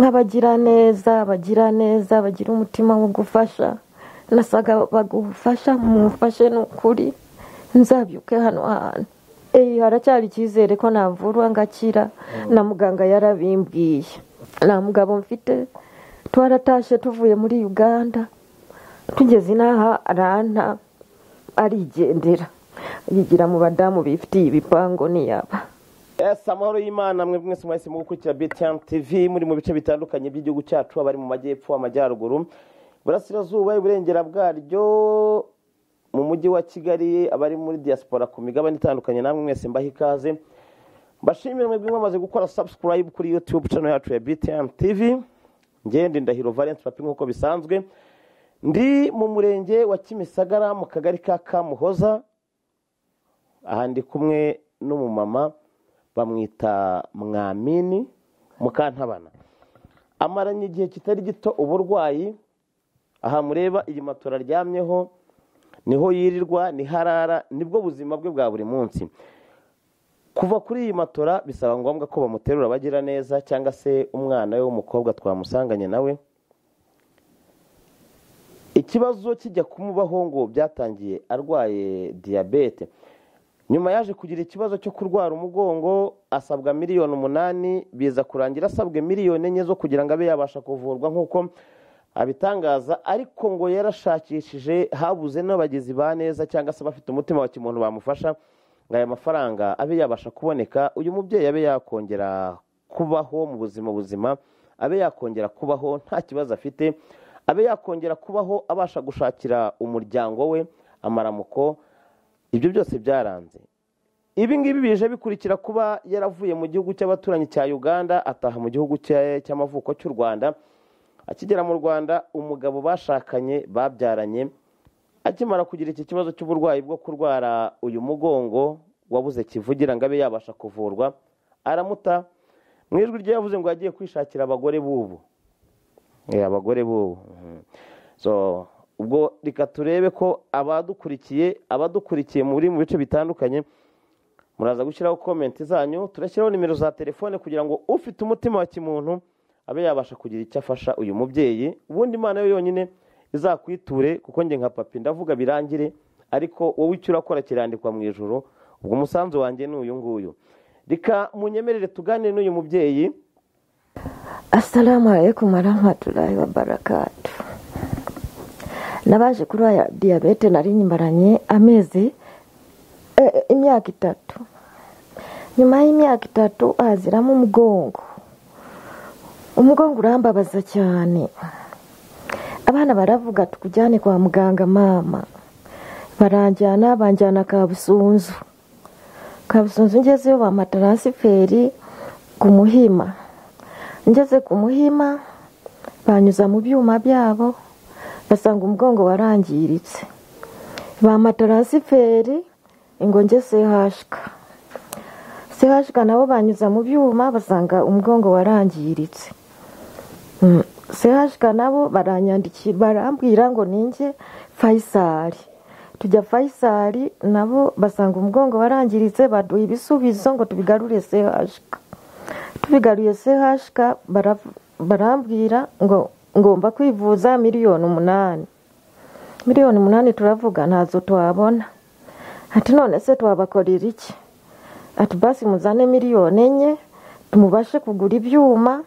nk'abagiraneza bagira neza bagira umutima wo gufasha nasaga bagufasha mumufashe ni ukuri nzabyuke hano hantu eee haracyari icyizere ko navurwa ngakira na muganga yarabimbwiye nta mugabo mfite twaratashe tuvuye muri uganda tugeze inaha aranta arigendera yigira mu badamu bifitiye ibipangu niyaba Yes, amahoro y'imana mwe mwese mwahise mugukurikira BTN TV muri mu bice bitandukanye by'igihugu cyacu abari mu majyepfo amajyaruguru burasirazuba iburengera bwaryo mu mujyi wa kigali abari muri diaspora ku migabane itandukanye namwe mwese mbaha ikaze mbashimire mwebwe mwamaze gukora subscribe kuri youtube channel yacu ya BTN TV ngende ndahiro Valence Papi nk'uko bisanzwe ndi mu murenge wa Kimisagara mu kagari ka Kamuhoza aha ndi kumwe n'umumama bamwita mwamini mukantabana amaranye igihe kitari gito uburwayi aha mureba iyi matora aryamyeho niho yirirwa niho arara nibwo buzima bwe bwa buri munsi kuva kuri iyi matora bisaba ngombwa ko bamuterura bagira neza cyangwa se umwana we w'umukobwa twamusanganye nawe ikibazo kijya kumubaho ngo byatangiye arwaye diyabete nyuma yaje kugira ikibazo cyo kurwara umugongo asabwa miliyoni umunani biza kurangira asabwe miliyoni enye zo kugira ngo abe yabasha kuvurwa nk'uko abitangaza ariko ngo yarashakishije habuze n'abagizi ba neza cyangwa se abafite umutima wa kimuntu bamufasha ngo aya mafaranga abe yabasha kuboneka uyu mubyeyi abe yakongera kubaho mu buzima buzima abe yakongera kubaho nta kibazo afite abe yakongera kubaho abasha gushakira umuryango we amaramuko ibyo byose byaranze ibi ngibi bije bikurikira kuba yaravuye mu gihugu cy'abaturanyi cya uganda ataha mu gihugu cy'amavuko cy'u rwanda akigera mu rwanda umugabo bashakanye babyaranye akimara kugira iki kibazo cy'uburwayi bwo kurwara uyu mugongo wabuze kivugira ngo abe yabasha kuvurwa aramuta mu ijwi rye yavuze ngo yagiye kwishakira abagore b'ubu abagore b'ubu ubwo reka turebe ko abadukurikiye abadukurikiye muri mu bice bitandukanye muraza gushyiraho komenti zanyu turashyiraho nimero za telefone kugira ngo ufite umutima wa kimuntu abe yabasha kugira icyo afasha uyu mubyeyi ubundi imana yo yonyine izakwiture kuko njye nka papi ndavuga birangire ariko wowe icyo urakora kirandikwa mu ijoro ubwo umusanzu wanjye ni uyu nguyu reka munyemerere tuganire n'uyu mubyeyi asalamu alaykum warahmatullahi wabarakatu nabaje kuri aya diyabete nari nyimbaranye amezi imyaka itatu nyuma y'imyaka itatu haziramo umugongo umugongo urambabaza cyane abana baravuga tukujyane kwa muganga mama baranjyana banjyana kabusunzu kabusunzu ngezeyo bampa taransiferi ku muhima ngeze ku muhima banyuza mu byuma byabo basanga umugongo warangiritse bampa taransiferi ngo nge sehashika sehashika nabo banyuza mu byuma basanga umugongo warangiritse sehashika nabo baranyandikira barambwira ngo ninjye fayisari tujya fayisari nabo basanga umugongo warangiritse baduha ibisubizo ngo tubigarure sehashika tubigaruye sehashika barambwira ngo ngomba kwivuza miliyoni umunani miliyoni umunani turavuga ntazo twabona ati none se twabakorera iki ati basi muzane miliyoni enye tumubashe kugura ibyuma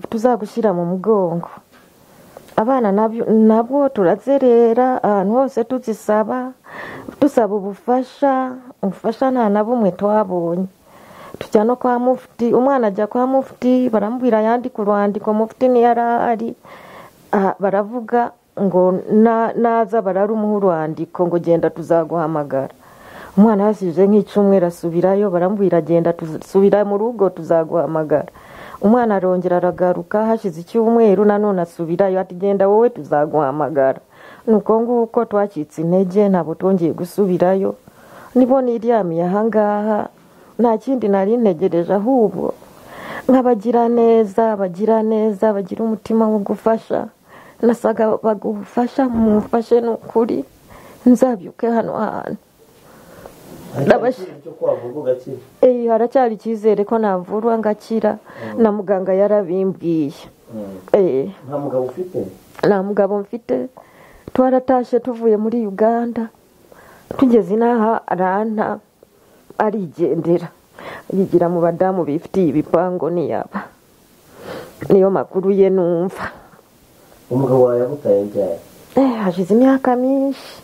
tuzagushyira mu mugongo abana nabwo turazerera ahantu hose tuzisaba dusaba ubufasha ubufasha nta na bumwe twabonye tujya no kwa mufuti umwana ajya kwa mufuti baramubwira yandika urwandiko mufuti niyo ari baravuga ngo naza bararumuha urwandiko ngo genda tuzaguhamagara umwana yasize nk'icumweru asubirayo baramubwira genda dusubira mu rugo tuzaguhamagara umwana arongera aragaruka hashize icyumweru nanone asubirayo ati genda wowe tuzaguhamagara ni uko nguko twacitse intege ntabwo twongeye gusubirayo nibo niryamiye ahangaha nta kindi nari ntegereje ahubwo nk'abagira neza bagira neza bagira umutima wo gufasha nasaga bagufasha mumufashe ni ukuri nzabyuke hano hantu haracyari icyizere ko navurwa ngakira na muganga yarabimbwiye eh nta mugabo ufite nta mugabo mfite twaratashye tuvuye muri uganda tugeze inaha aranta arigendera yigira mu badamu bifitiye ibipangu niyaba niyo makuru ye numva umugabo wawe yagutaye ryari Eh, hashize imyaka myinshi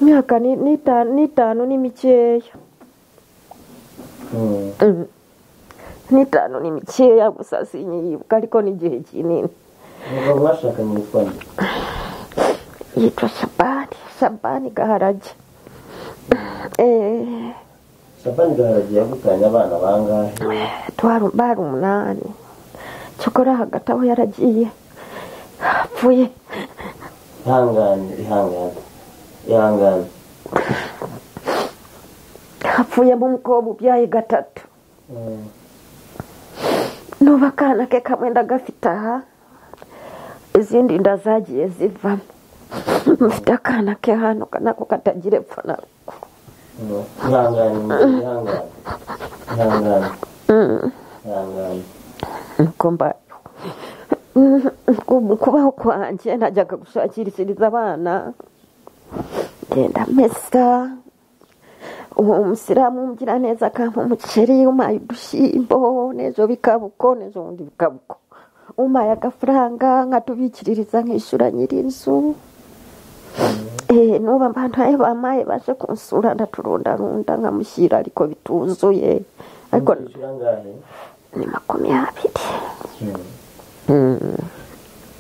imyaka ni- n'ita- n'itanu ni mikeya Mm. Mm. n'itanu ni mikeya gusa sinyibuka ariko n'igihe kinini umugabo mwashakanye witwa nde yitwa shabani shabani gaharage Eh, shabani gaharage yagutanye abana bangahe twari bari umunani cyokora hagati aho yaragiye apfuye ihangane ihangane ihangane apfuye mu mukobwa ubyaye gatatu Mm. n'ubu akana ke kamwe ndagafite aha izindi nda zagiye zivamo mfite akana ke hano nako katagira epfo na ruguru Mm. ihangane ihangane ihangane Mm, ihangane nuko mbayeho Mm, kubaho kwanjye najyaga gushakirishiriza abana ngenda mesa uwo musilamu mgira neza akampa umuceri umaye udushyimbo n'ejo bikabuko n'ejo bundi bikabuko umaye agafaranga nkatubikiririza nkishyura nyir'inzu Eh, n'ubu abantu ayo bamaye baje kunsura ndaturundarunda nkamushyira ariko bituzuye ariko Wishyura angahe? ni makumyabiri Mm. Mm.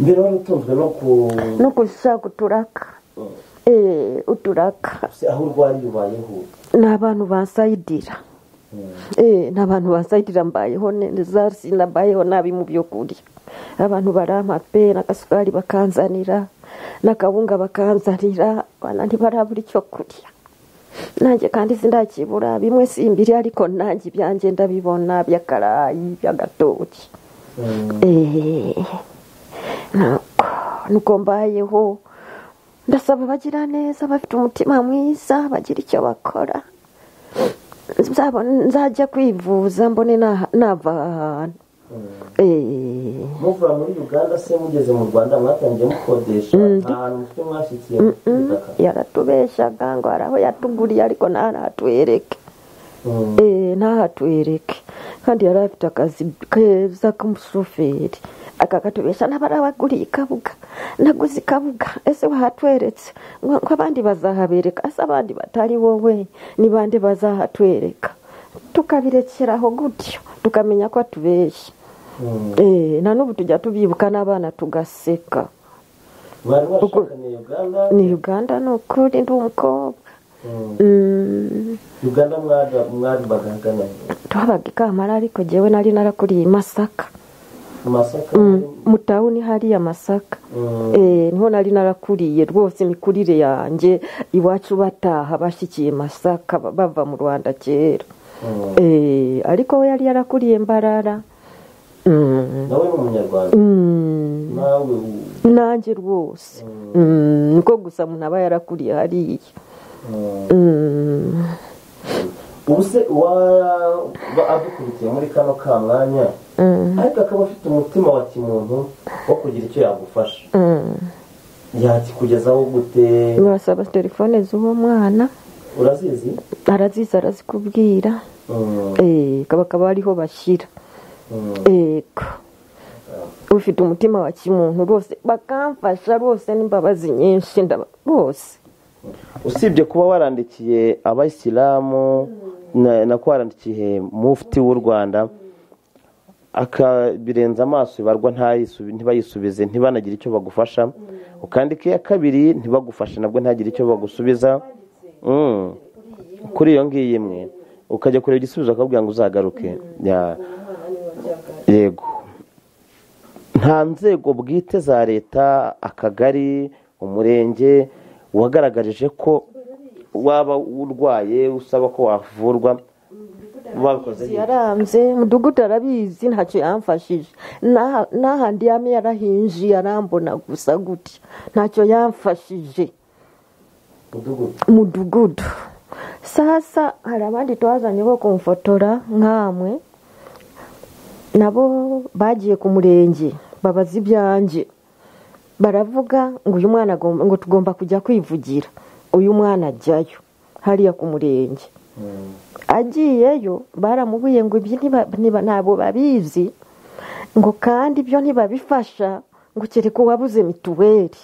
mbere wari utunzwe no ku no gushaka uturaka Mm. Eh, uturaka Se aho urwariye ubayeho ni abantu basayidira Mm. Eh, ni abantu basayidira mbayeho neza sinambayeho nabi mu byo kurya abantu barampa pe n'agasukari bakanzanira n'akawunga bakanzanira abana ntibarabura icyo kurya nanjye kandi sindakibura bimwe si imbiri ariko nanjye ibyanjye ndabibona by'akarayi by'agatoki Mm. Eh, nuko nuko mbayeho ndasaba abagira neza bafite umutima mwiza bagira icyo bakora Nzabona- nzajya kwivuza mbone na- nava aha hantu Mm. Eh, muva muri uganda se mugeze mu rwanda mwatangiye mukodesha nta hantu mufite mwashyikiye mu mm, butaka yaratubeshyaga ngo hari aho yatuguriye ariko ntaratuhereke Mm. Eh, ntahatwereke kandi yari afite akazi keza k'umushoferi akakatubesha n'abari abaguriye ikabuga naguze ikabuga ese wahatweretse ngo ngo abandi bazahabereka ese abandi batari wowe ni bande bazahatwereka tukabirekeraho gutyo tukamenya ko atubeshya Mm. Eh, na n'ubu tujya tubibuka n'abana tugaseka mwari mwashakaniye uganda ni uganda ni ukuri ndi umukobwa Mm. Mm, uganda mwari- mwari bagahagana twabaga ikamara ariko jyewe nari narakuriye i masaka mu masaka mu tawuni hariya masaka Mm. Eh, niho nari narakuriye rwose imikurire yanjye iwacu bataha bashyikiye masaka ba- bava mu rwanda kera Mm. Eh, ariko we yari yarakuriye mbarara Mm, nawe ni umunyarwanda mm, nawe u- nanjye rwose Mm, niko gusa umuntu aba yarakuriye hariya Mm. Mm, ubu se uwaba adukurikiye muri kano ka mwanya mm, ariko akaba afite umutima wa kimuntu wo kugira icyo yagufasha mm. yakikugezaho gute basaba telefone z'uwo mwana urazizi arazizi arazikubwira Mm. Eh, kaba kaba ariho bashyira Mm. ego ufite umutima wa kimuntu rwose bakamfasha rwose n'imbabazi nyinshi ndaba- rwose usibye kuba warandikiye abayisilamu na na ko warandikiye mufti w'u rwanda akabirenza amaso ibarwa ntayisubi- ntibayisubize ntibanagire icyo bagufasha ukandika iya kabiri ntibagufashe nabwo ntagire icyo bagusubiza Mm. kuri iyo ngiyo imwe ukajya kureba igisubizo bakakubwira ngo uzagaruke Ya. yego nta nzego bwite za leta akagari umurenge wagaragarije ko waba urwaye usaba ko wavurwa bakoze yaranze mudugudu arabizi ntacyo yamfashije N'aha- n'ahandi yami yarahinjiye arambona gusa gutya ntacyo yamfashije mudugudu sasa hari abandi twazanye bo kumfotora nkamwe nabo bagiye ku murenge babaza ibyanjye baravuga ngo uyu mwana agomba ngo tugomba kujya kwivugira uyu mwana ajyayo hariya ku murenge agiyeyo baramubwiye ngo ibyo ntabwo babizi ngo kandi ibyo ntibabifasha ngo kereka uwabuze mituweli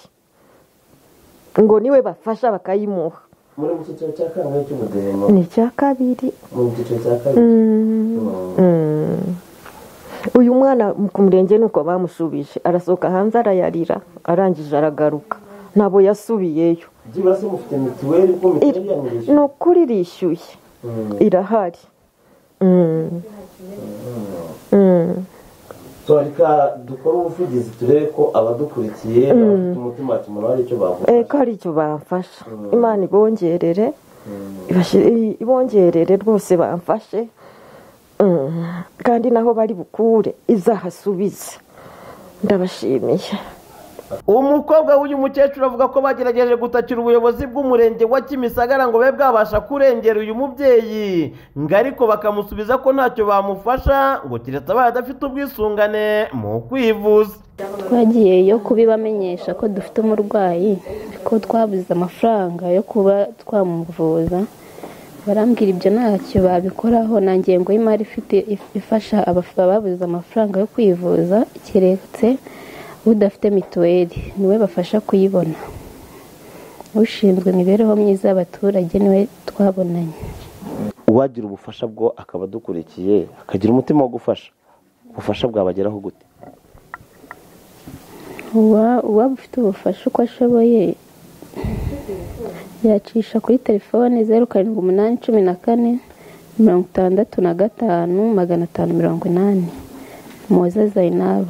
ngo niwe bafasha bakayimuha muri mu cyiciro cya kangahe cy'ubudehe ni icya kabiri mu cyiciro cya kabiri uyu mwana ku murenge ni uko bamusubije arasohoka hanze arayarira arangije aragaruka ntabwo yasubiyeyo byibura se mufite mituweli kuko mituweli yanyirije ni ukuri irishyuye irahari Mm. Mm. turareka dukore ubuvugizi turebe ko abadukurikiye bafite umutima tumara hari icyo bavuga Eh, ko hari icyo bamfasha imana ibongerere ibashyire- ibongerere rwose bamfashe Mm. kandi naho bari bukure izahasubize ndabashimiye umukobwa w'uyu mukecuru avuga ko bagerageje gutakira ubuyobozi bw'umurenge wa kimisagara ngo babe bwabasha kurengera uyu mubyeyi ngo ariko bakamusubiza ko ntacyo bamufasha ngo keretse abaye adafite ubwisungane mu kwivuza twagiyeyo kubibamenyesha ko dufite umurwayi ko twabuze amafaranga yo kuba twamuvuza barambwira ibyo ntacyo babikoraho nta ngengo y'imari ifite ifasha abaf- ababuze amafaranga yo kwivuza keretse udafite mituweli niwe bafasha kuyibona ushinzwe imibereho myiza y'abaturage niwe twabonanye uwagira ubufasha bwo akaba adukurikiye akagira umutima wo gufasha ubufasha bwabageraho gute Uwa- uwaba ufite ubufasha uko ashoboye yacisha kuri telefone zeru karindwi umunani cumi na kane mirongo itandatu na gatanu magana atanu mirongo inani muze zayinabo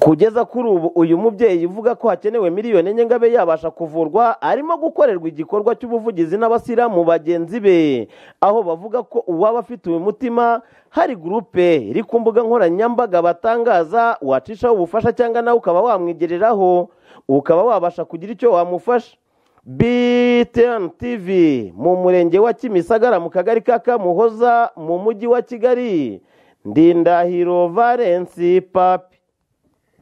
kugeza kuri ubu uyu mubyeyi uvuga ko hakenewe miliyoni enye ngo abe yabasha kuvurwa arimo gukorerwa igikorwa cy'ubuvugizi n'abasiramu bagenzi be aho bavuga ko uwaba afite uyu mutima hari gurupe iri ku mbuga nkoranyambaga batangaza wacishaho ubufasha cyangwa nawe ukaba wamwegereraho ukaba wabasha kugira icyo wamufasha BTN TV mu murenge wa Kimisagara mu kagari ka Kamuhoza mu mujyi wa Kigali Ndindahiro Valence Papi